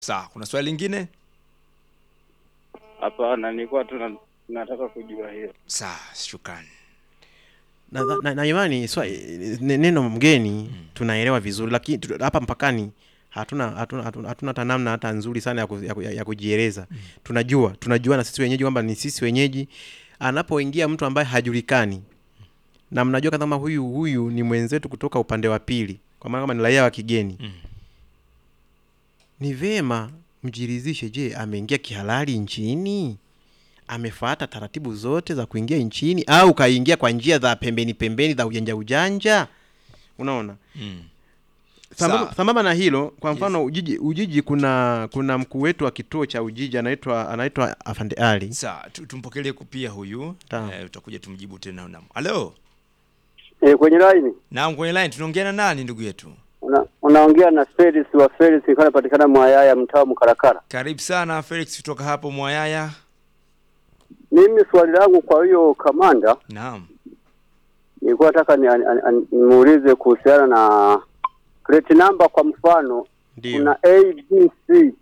Sawa, kuna swali lingine? Hapana, nilikuwa tu na- nataka kujua hiyo. Sawa, shukrani. na, na, na imani swa, ne- neno mgeni tunaelewa vizuri lakini tu- hapa mpakani hatuna hatuna hatuna hatuna hata namna hata nzuri sana ya, ku, ya, ku- ya, ya kujieleza tunajua tunajua na sisi wenyeji kwamba ni sisi wenyeji anapoingia mtu ambaye hajulikani na mnajua kama huyu huyu ni mwenzetu kutoka upande wa pili kwa maana kama ni raia wa kigeni Mm. ni vema mjiridhishe je ameingia kihalali nchini amefuata taratibu zote za kuingia nchini au kaingia kwa njia za pembeni pembeni za ujanja ujanja unaona Mm. sambamba Sawa. sambamba na hilo kwa mfano ujiji ujiji kuna kuna mkuu wetu wa kituo cha ujiji anaitwa anaitwa afande ali Sawa, tu- tumpokelee pia huyu. Sawa. Eh, utakuja tumjibu tena naam. Halo. E, kwenye line Naam, kwenye line tunaongea na nani ndugu yetu? una, unaongea na Felix wa Felix nilikuwa napatikana Mwayaya mtaa wa Mkarakara. Karibu sana Felix kutoka hapo Mwayaya. Mimi swali langu kwa hiyo kamanda, Naam. nilikuwa nataka ni, an- an- an- nimuulize kuhusiana na plate number. Kwa mfano ndio kuna ABC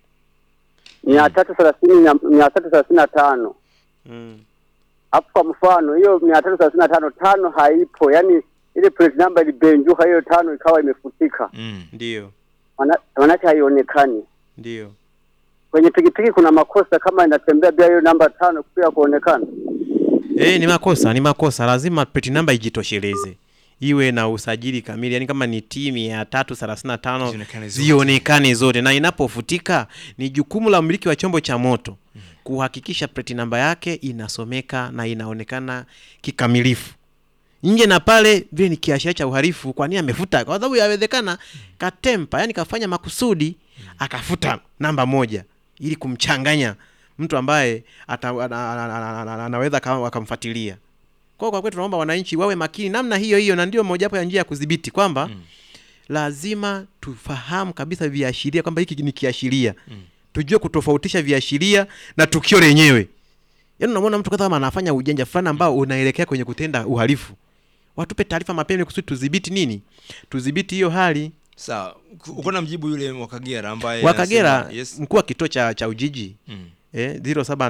mia tatu thelathini na mia tatu thelathini na tano mm. hapo kwa mfano hiyo mia tatu thelathini na tano tano haipo, yani ile plate number ilibenjuka, hiyo tano ikawa imefutika, Mm. ndio Maana- maanake haionekani. ndio Kwenye pikipiki kuna makosa kama inatembea bila hiyo namba tano pia kuonekana. Eh, ni makosa, ni makosa. Lazima plate number ijitosheleze, iwe na usajili kamili, yaani kama ni timu ya tatu thelathini na tano Zionekane zote. zionekane zote, na inapofutika ni jukumu la mmiliki wa chombo cha moto kuhakikisha plate number yake inasomeka na inaonekana kikamilifu nje na pale vile ni kiashiria cha uhalifu. Kwa nini amefuta? Kwa sababu yawezekana katempa, yani kafanya makusudi akafuta namba moja ili kumchanganya mtu ambaye ata, ana, ana, ana, ana, anaweza kama wakamfuatilia. Kwa hiyo kwa kweli tunaomba wananchi wawe makini namna hiyo hiyo, na ndio mojawapo ya njia ya kudhibiti kwamba Mm. lazima tufahamu kabisa viashiria kwamba hiki ni kiashiria Mm. tujue kutofautisha viashiria na tukio lenyewe. Yaani unamwona mtu kama anafanya ujanja fulani ambao unaelekea kwenye kutenda uhalifu, watupe taarifa mapema ili kusudi tudhibiti nini, tudhibiti hiyo hali. Sawa. Ku- Uko na mjibu yule wa Kagera ambaye Wa Kagera, anasema- Yes. mkuu wa kituo cha, cha Ujiji Mm. eh,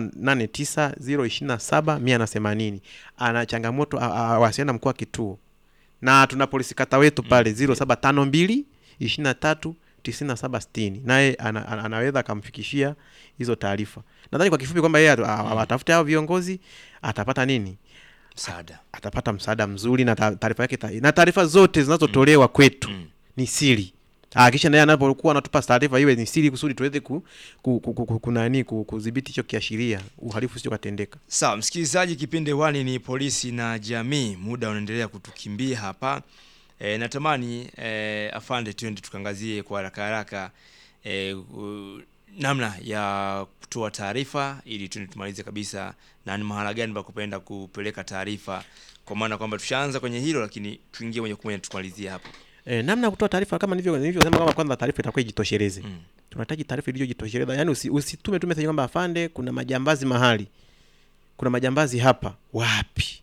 0789 027 180 ana changamoto, a- a- awasiliana na mkuu wa kituo, na tuna polisi kata wetu pale 0752 23 9760 naye ana, ana, anaweza akamfikishia hizo taarifa. Nadhani kwa kifupi kwamba yeye atu- a- atafute hao viongozi atapata nini Msaada. atapata msaada mzuri na ta- taarifa yake ta- na taarifa zote zinazotolewa kwetu Mm. ni siri hakikisha naye anapokuwa anatupa taarifa iwe ni siri kusudi tuweze ku, ku, ku, ku, ku, kunani ku, kudhibiti hicho kiashiria uhalifu sio katendeka Sawa, msikilizaji, kipindi hewani ni polisi na jamii. Muda unaendelea kutukimbia hapa. E, natamani e, afande, twende tukaangazie kwa haraka haraka e, u, namna ya kutoa taarifa ili tuende tumalize kabisa, na ni mahala gani pa kupenda kupeleka taarifa, kwa maana kwamba tushaanza kwenye hilo, lakini tuingie moja kwa moja tukamalizie hapo. e, namna ya kutoa taarifa kama nilivyo nilivyosema kwamba kwanza taarifa itakuwa ijitosheleze Mm. tunahitaji taarifa iliyojitosheleza yaani usi, usitume tu message kwamba afande kuna majambazi mahali kuna majambazi hapa wapi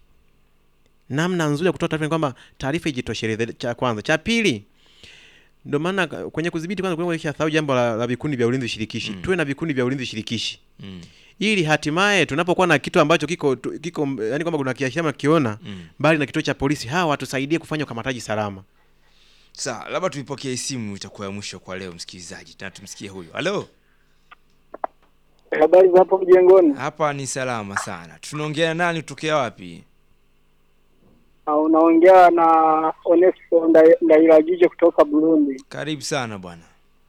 namna nzuri ya kutoa taarifa ni kwamba taarifa ijitosheleze cha kwanza cha pili ndio maana kwenye kudhibiti kwanza kuna sahau jambo la, la vikundi vya ulinzi shirikishi Mm. tuwe na vikundi vya ulinzi shirikishi Mm. ili hatimaye tunapokuwa na kitu ambacho kiko tu- kiko yani kwamba kuna kiashiria kiona Mm. mbali na kituo cha polisi hawa watusaidie kufanya ukamataji salama Sawa, labda tuipokee simu, itakuwa ya mwisho kwa leo, msikilizaji, na tumsikie huyu. Halo, Habari za hapo mjengoni? hapa ni salama sana. Tunaongea na nani kutokea wapi? Ah, Unaongea na Onesco Nda- Ndairagije kutoka Burundi. Karibu sana bwana.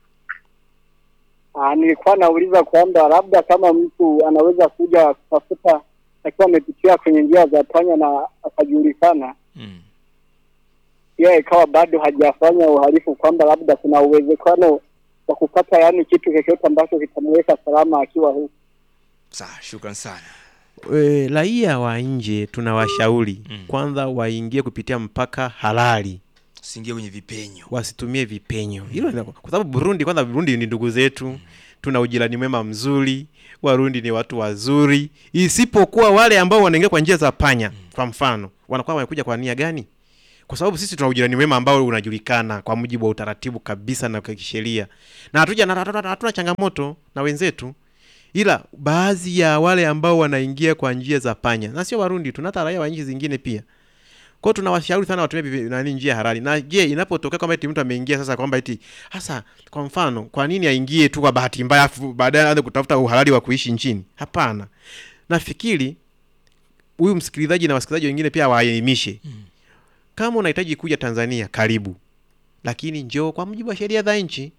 Ah, nilikuwa nauliza kwamba labda kama mtu anaweza kuja kutafuta akiwa amepitia kwenye njia za panya na akajulikana, Mm. yeye ikawa bado hajafanya uhalifu, kwamba labda kuna uwezekano wa kupata yani kitu chochote ambacho kitamweka salama akiwa huku. Sawa, shukran sana. e, raia wa nje tunawashauri Mm. kwanza waingie kupitia mpaka halali Usiingie kwenye vipenyo. wasitumie vipenyo hilo ni- kwa sababu burundi kwanza burundi ni ndugu zetu tuna ujirani mwema mzuri warundi ni watu wazuri isipokuwa wale ambao wanaingia kwa njia za panya kwa mfano wanakuwa wamekuja kwa nia gani kwa sababu sisi tuna ujirani wema ambao unajulikana kwa mujibu wa utaratibu kabisa na kwa kisheria, na hatuja na hatuna hatuna changamoto na wenzetu, ila baadhi ya wale ambao wanaingia kwa njia za panya, na sio Warundi tu, na hata raia wa nchi zingine pia. Kwa hiyo tunawashauri sana watumie vivi- nani njia halali. Na je, inapotokea kwamba eti mtu ameingia sasa kwamba eti hasa kwa mfano, kwa nini aingie tu kwa bahati mbaya afu baadaye aanze kutafuta uhalali wa kuishi nchini? Hapana. Nafikiri huyu msikilizaji na wasikilizaji wengine pia waelimishe. Kama unahitaji kuja Tanzania, karibu. Lakini njoo kwa mujibu wa sheria za nchi.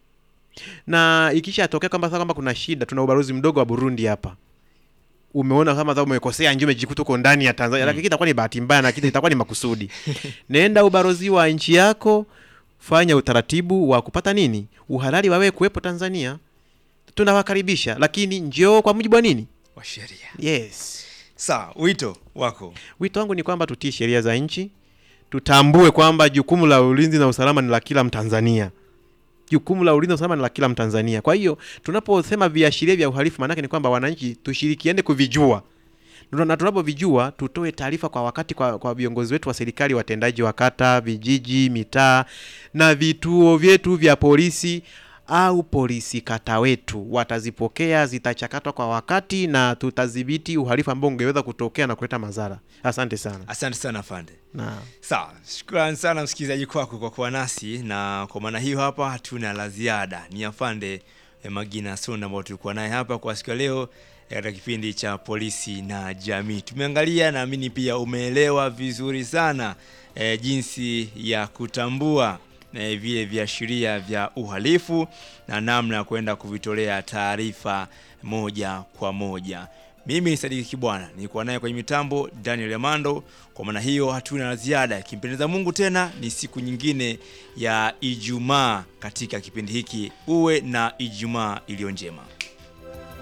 Na ikishatokea kwamba sasa kwamba kuna shida, tuna ubalozi mdogo wa Burundi hapa umeona kama sasa umekosea nje umejikuta uko ndani ya Tanzania, lakini itakuwa ni bahati mbaya na kitu itakuwa ni makusudi. Nenda ubalozi wa nchi yako, fanya utaratibu wa kupata nini, uhalali wa wewe kuwepo Tanzania. Tunawakaribisha, lakini njoo kwa mujibu wa nini? wa sheria. Yes. Sawa, wito wako. Wito wangu ni kwamba tutii sheria za nchi, tutambue kwamba jukumu la ulinzi na usalama ni la kila Mtanzania. Jukumu la ulinzi na usalama ni la kila Mtanzania. Kwa hiyo tunaposema viashiria vya uhalifu, maanake ni kwamba wananchi tushirikiane kuvijua na tunapovijua tutoe taarifa kwa wakati kwa, kwa viongozi wetu wa serikali, watendaji wa kata, vijiji, mitaa na vituo vyetu vya polisi au polisi kata wetu watazipokea, zitachakatwa kwa wakati na tutadhibiti uhalifu ambao ungeweza kutokea na kuleta madhara. Asante sana. Asante sana afande. Na Sawa, shukrani sana msikilizaji kwako kwa kuwa nasi, na kwa maana hiyo hapa hatuna la ziada. Ni afande eh, Magina Sonda ambao tulikuwa naye hapa kwa siku ya leo eh, katika kipindi cha polisi na jamii. Tumeangalia, naamini pia umeelewa vizuri sana eh, jinsi ya kutambua eh, vile viashiria vya uhalifu na namna ya kwenda kuvitolea taarifa moja kwa moja. Mimi ni Sadiki Kibwana, nilikuwa naye kwenye mitambo Daniel Amando. Kwa maana hiyo hatuna la ziada. Ikimpendeza Mungu, tena ni siku nyingine ya Ijumaa katika kipindi hiki. Uwe na Ijumaa iliyo njema.